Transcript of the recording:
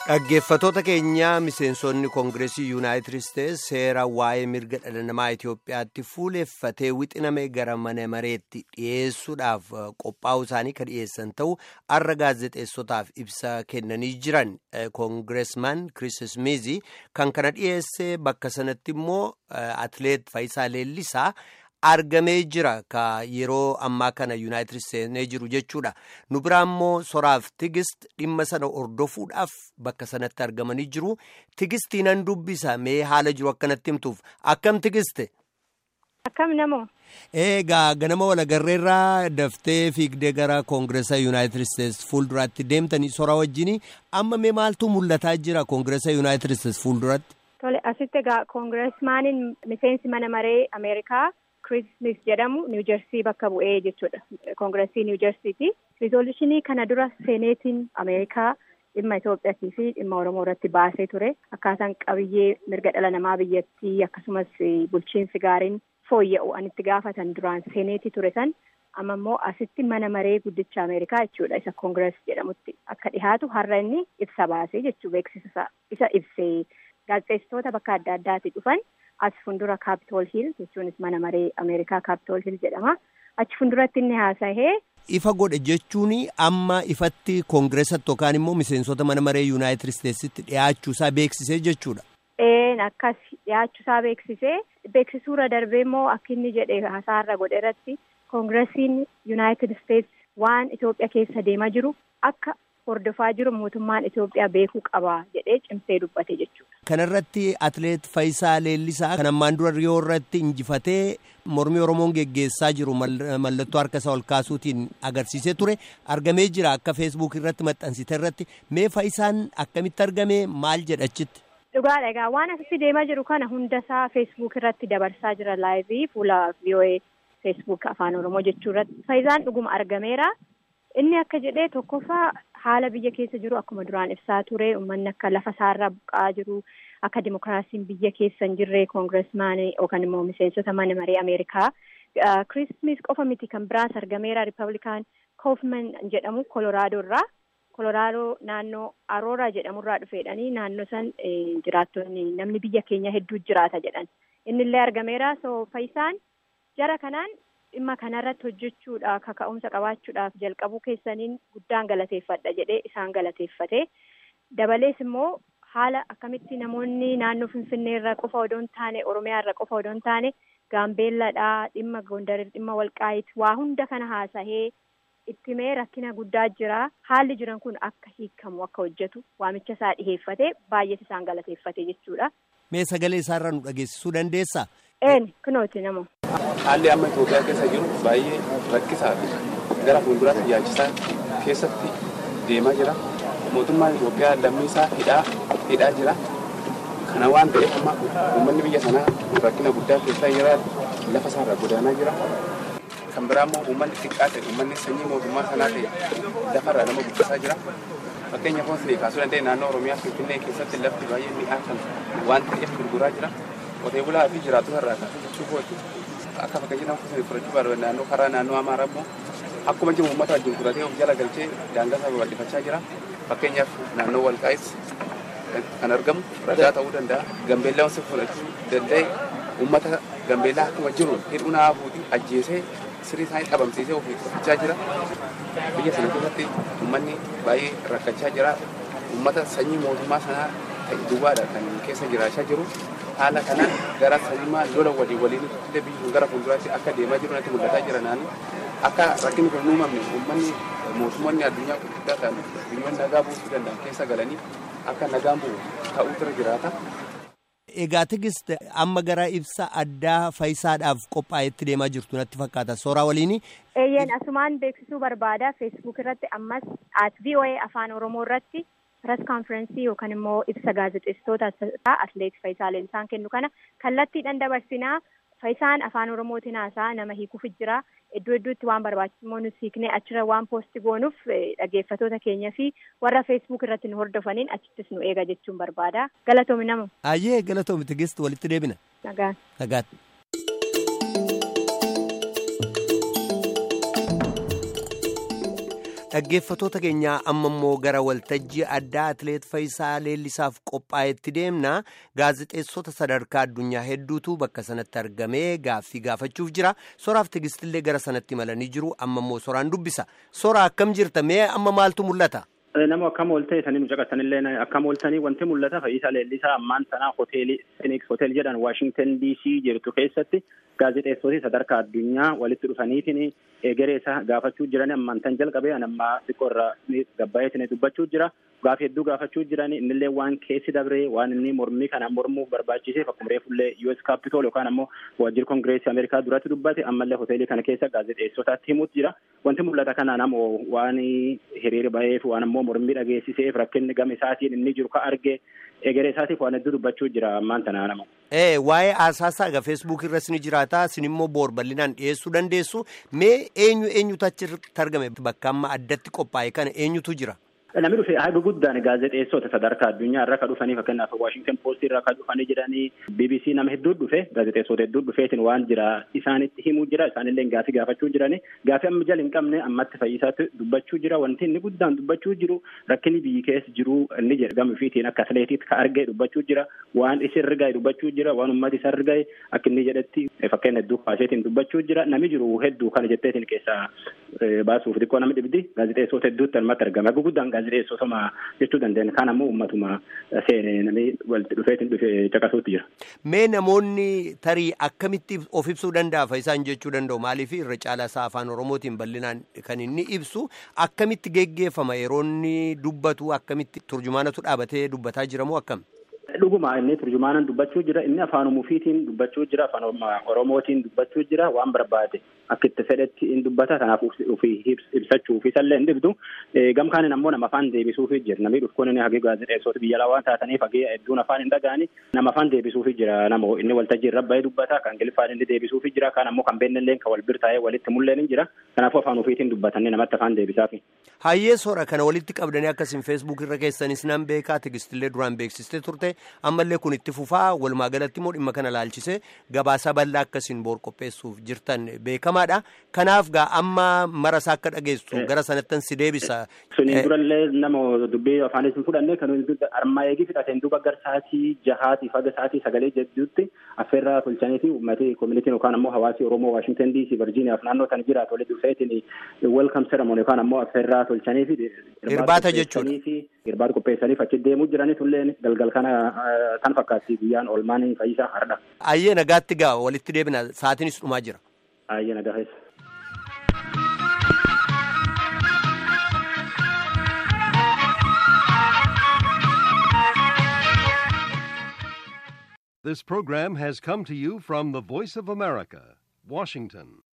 Dhaggeeffatoota keenya miseensonni koongireesii yuunaayitid isteetsi seera waa'ee mirga dhala namaa Itoophiyaatti fuuleffatee wixiname gara mana mareetti dhiyeessuudhaaf qophaa'uu isaanii kan dhiyeessan ta'uu har'a gaazexeessotaaf ibsa kennanii jiran koongireesmaan Kiriis Miizii kan kana dhiyeesse bakka sanatti immoo atileet Faayisaa Leellisaa. argamee jira ka yeroo ammaa kana yuunaayitid isteetsi jiru jechuudha nu biraa immoo soraaf tigist dhimma sana hordofuudhaaf bakka sanatti argamanii jiru tigistii nan dubbisa mee haala jiru akkanatti himtuuf akkam tigiste. akkam namoo. eegaa ganama walagarreerraa daftee fiigdee gara koongireesa yuunaayitid isteetsi fuulduraatti deemtanii sora wajjin amma mee maaltu mul'ataa jira koongireesa yuunaayitid isteetsi fuulduratti. tole asitti egaa koongireesmaaniin miseensi mana maree ameerikaa. Kiriis Miis jedhamu niwujersii bakka bu'ee jechuudha. Koongireesii niwujersiiti. Rizooluushinii kana dura seeneetiin Ameerikaa dhimma Itoophiyaatii fi dhimma Oromoo irratti baasee ture. Akkaataan qabiyyee mirga dhala namaa biyyattii akkasumas bulchiinsi gaariin fooyya'u an itti gaafatan duraan seeneetii ture san amma immoo asitti mana maree guddicha Ameerikaa jechuudha isa koongirees jedhamutti akka dhihaatu har'a inni ibsa baasee jechuu beeksisa isa ibsee gaazexeessitoota bakka adda addaatii dhufan. as fuuldura kaapitool hiil jechuunis mana maree ameerikaa kaapitool hiil jedhama achi fuulduratti inni haasa'ee. ifa godhe jechuun amma ifatti koongireesatti yookaan immoo miseensota mana maree yuunaayitid isteetsitti dhiyaachuusaa beeksisee jechuudha. een akkas dhiyaachuusaa beeksisee beeksisuurra darbee immoo akka inni jedhe haasaarra godhe irratti koongireesiin yuunaayitid isteetsi waan Itoophiyaa keessa deemaa jiru akka. hordofaa jiru mootummaan Itoophiyaa beekuu qaba jedhee cimsee dubbate jechuudha. Kanarratti atileet Faayisaa Leellisaa kan ammaan dura Riyoo irratti injifatee mormii Oromoon geggeessaa jiru mallattoo harka isaa ol kaasuutiin agarsiisee ture argamee jira akka feesbuuk irratti maxxansite irratti mee Faayisaan akkamitti argame maal jedha achitti. Dhugaadha egaa waan asitti deemaa jiru kana hundasaa feesbuuk irratti dabarsaa jira laayivii fuula VOA feesbuuk afaan Oromoo jechuu irratti Faayisaan dhuguma argameera. Inni akka jedhee tokkoffaa haala biyya keessa jiru akkuma duraan ibsaa ture uummanni akka lafa isaarraa buqqa'aa jiru akka dimokiraasiin biyya keessa hin jirre koongireesmaanii yookaan immoo miseensota mana maree Ameerikaa Kiriis Miis qofa miti kan biraas argameera Riippablikaan Koofman jedhamu Kolooraadoo irraa Kolooraadoo naannoo Arooraa jedhamurraa dhufeedhanii naannoo san jiraattonni namni biyya keenya hedduu jiraata jedhan innillee argameera so Faayisaan jara kanaan. dhimma kanarratti hojjechuudhaaf kaka'umsa qabaachuudhaaf jalqabuu keessaniin guddaan galateeffadha jedhee isaan galateeffate dabalees immoo haala akkamitti namoonni naannoo finfinnee irra qofa odoo hin taane oromiyaa irra qofa odoo hin taane gaambeelladhaa dhimma gondarii dhimma walqaayit waa hunda kana haasahee ittimee rakkina guddaa jira haalli jiran kun akka hiikamu akka hojjetu waamicha isaa dhiheeffate baay'ees isaan galateeffate jechuudha. mee sagalee isaarraa nu dhageessisuu dandeessaa. een kunooti namoo. Haalli amma Itoophiyaa keessa jiru baay'ee rakkisaa fi gara fuulduraatti yaachisaa keessatti deemaa jira. Mootummaan Itoophiyaa lammii isaa hidhaa hidhaa jira. Kana waan ta'eef amma uummanni biyya sanaa rakkina guddaa keessa jira lafa isaarraa godaanaa jira. Kan biraa immoo uummanni xiqqaa ta'e uummanni sanyii mootummaa sanaa ta'e lafarraa nama guddisaa jira. Fakkeenyaaf wanti kaasuu danda'e naannoo Oromiyaa Finfinnee keessatti lafti baay'ee mi'aa kan waan ta'eef gurguraa jira. Qotee bulaa fi jiraattota irraa kaasuu jechuu kooti. akka fakkeenya nama kutuun fudhachuu barbaadu naannoo karaa naannoo amaaraa immoo akkuma jiru uummata wajjin fudhatee of jala galchee daangaa isaa babal'ifachaa jira fakkeenyaaf naannoo walqaayis kan argamu ragaa ta'uu danda'a gambeellaa wanti fudhachuu danda'e uummata gambeellaa akkuma jiru hidhuu naa fuuti ajjeesee sirii isaanii dhabamsiisee ofii fudhachaa jira biyya sana keessatti uummanni baay'ee rakkachaa jira uummata sanyii mootummaa sanaa ta'e duwwaadha kan keessa jiraachaa jiru haala kanaan gara sanyummaa lola walii waliin illee biyyi gara fuulduraatti akka deemaa jiru natti mul'ataa jira naannoo akka rakkinni kun uumamne uummanni mootummoonni addunyaa gurguddaa ta'an biyyoonni nagaa buusuu danda'an keessa galanii akka nagaan bu'u ta'uutu irra jiraata. Egaa tigist amma gara ibsa addaa faayisaadhaaf qophaa'etti deemaa jirtu natti fakkaata sooraa waliini. Eeyyeen asumaan beeksisuu barbaada feesbuuk irratti ammas at VOA afaan oromoo irratti pirees kaanfirensii yookaan immoo ibsa gaazexeessitoota atileet Faayisaa Leellisaan kennu kana kallattiidhaan dabarsinaa Faayisaan afaan oromootiin haasaa nama hiikuuf jira iddoo iddootti waan barbaachisu immoo nuti hiiknee achirra waan poosti goonuuf dhaggeeffatoota keenya fi warra feesbuuk irratti nu hordofaniin achittis nu eega jechuun barbaada galatoomi namu. Ayyee galatoomi tigist walitti deebina. Nagaan. Nagaatti. Dhaggeeffatoota keenyaa amma immoo gara waltajjii addaa Atileet Fayisaa Leellisaaf qophaa'etti deemna. Gaazexeessota sadarkaa addunyaa hedduutu bakka sanatti argamee gaaffii gaafachuuf jira. Soraaf tigistillee gara sanatti malanii jiru. Amma immoo soraan dubbisa. Sora akkam jirta? Mee amma maaltu mul'ata? Nama akkam ooltee isaanii nu caqasanillee akkam ooltanii wanti mul'ata Fayisaa Leellisaa ammaan sanaa hoteelii Phoenix Hotel jedhan Waashington DC jirtu keessatti gaazexeessoti sadarkaa addunyaa walitti dhufaniitiin egeree isaa gaafachuu jiran ammaan tan jalqabee ammaa xiqqoo irraa gabbaa'eetiin dubbachuu jira. Gaafi hedduu gaafachuu jiran innillee waan keessi dabree waan inni mormii kana mormuuf barbaachiseef akkuma reefullee US Capitol yookaan ammoo waajjira Kongireesii Ameerikaa duratti dubbate ammallee hoteelii kana keessa gaazexeessotaatti himuutu jira. Wanti mul'ata kanaan ammoo waan hiriira baheef waan ammoo mormii dhageessiseef rakkinni gama isaatiin inni jiru ka arge egeree isaatiif waan hedduu dubbachuu jira ammaan tanaa nama. Ee waa'ee asaasaa egaa feesbuuk irras ni jiraata isin immoo boor bal'inaan dhiyeessuu dandeessu mee eenyu eenyutu achitti argame bakka amma addatti qophaa'e kana eenyutu jira? Namni dhufe haga guddaan gaazexeessota sadarkaa addunyaa irra kan dhufanii fakkeenyaaf Waashington Post irra kan dhufanii jedhanii BBC nama hedduu dhufe gaazexeessota hedduu dhufeetiin waan jira isaanitti himuu jira isaanillee gaafii gaafachuu jirani gaafii amma jala hin qabne ammatti fayyisaatti dubbachuu jira wanti inni guddaan dubbachuu jiru rakkinni biyyi keessa jiru inni jedhe gama ofiitiin akka atileetiitti ka argee dubbachuu jira waan isin rigaye dubbachuu jira waan ummati isa rigaye akka inni jedhetti fakkeenya hedduu kaaseetiin dubbachuu jira nami jiru hedduu kana jetteetiin keessaa baasuuf xiqqoo nama dhibdi gaazexeessota hedduutti almatti argama haga guddaan gaazexeessotuma jechuu dandeenya kaan ammoo uummatuma seene namni walitti dhufeetiin dhufe caqasuutti jira. Mee namoonni tarii akkamitti of ibsuu danda'a isaan jechuu danda'u maaliif irra caalaa isaa afaan oromootiin bal'inaan kan inni ibsu akkamitti geggeeffama yeroo inni dubbatu akkamitti turjumaanatu dhaabatee dubbataa jiramoo akkam? Dhuguma inni turjumaanan dubbachuu jira inni afaan ofiitiin dubbachuu jira afaan oromootiin dubbachuu jira waan barbaade akka itti fedhetti in dubbata kanaaf ofii ibsachuuf isallee hin dhibdu gamkaanin ammoo nama afaan deebisuufi jira namni dhufkuun inni hagee gaazexeessota biyya lawaa taataniif hagee hedduun afaan hin dhaga'ani nama afaan deebisuufi jira nama inni waltajjii irra bahee dubbata kan giliffaan inni deebisuufi jira kan ammoo kan beennillee kan wal bira taa'ee walitti mul'een hin jira kanaafuu afaan ofiitiin dubbatanii namatti afaan deebisaafi. Hayyee soora kana walitti qabdanii akkasiin feesbuuk irra keessanis nan beekaa tigistillee duraan beeksistee turte ammallee kun itti fufaa walumaa galatti immoo dhimma kana laalchisee gabaasa bal'aa akkasiin boor qopheessuuf jirtan beekamaadha kanaaf gaa amma marasaa akka dhageessu gara sanattan si deebisa. Suniin durallee nama dubbii afaanis hin fudhanne kan armaa eegii fidhateen duuba gar sa'aatii jahaati faga sa'aatii sagalee jedhutti affeerraa tolchanii fi uummatni koomunitiin yookaan ammoo hawaasi Oromoo Waashingtan DC Virgiiniyaaf naannoo kana jiraatu walitti dhufeetiin welkam seramoon yookaan ammoo affeerraa tolchanii fi irbaata jechuudha. Irbaata qopheessaniif achi deemuu jiranii tulleen galgal kana kan fakkaatti guyyaan oolmaan fayyisaa hardha. Ayyee nagaatti gaa walitti deebina sa'aatiinis dhumaa jira. Ayyee nagaa keessa. This program has come to you from the Voice of America, Washington.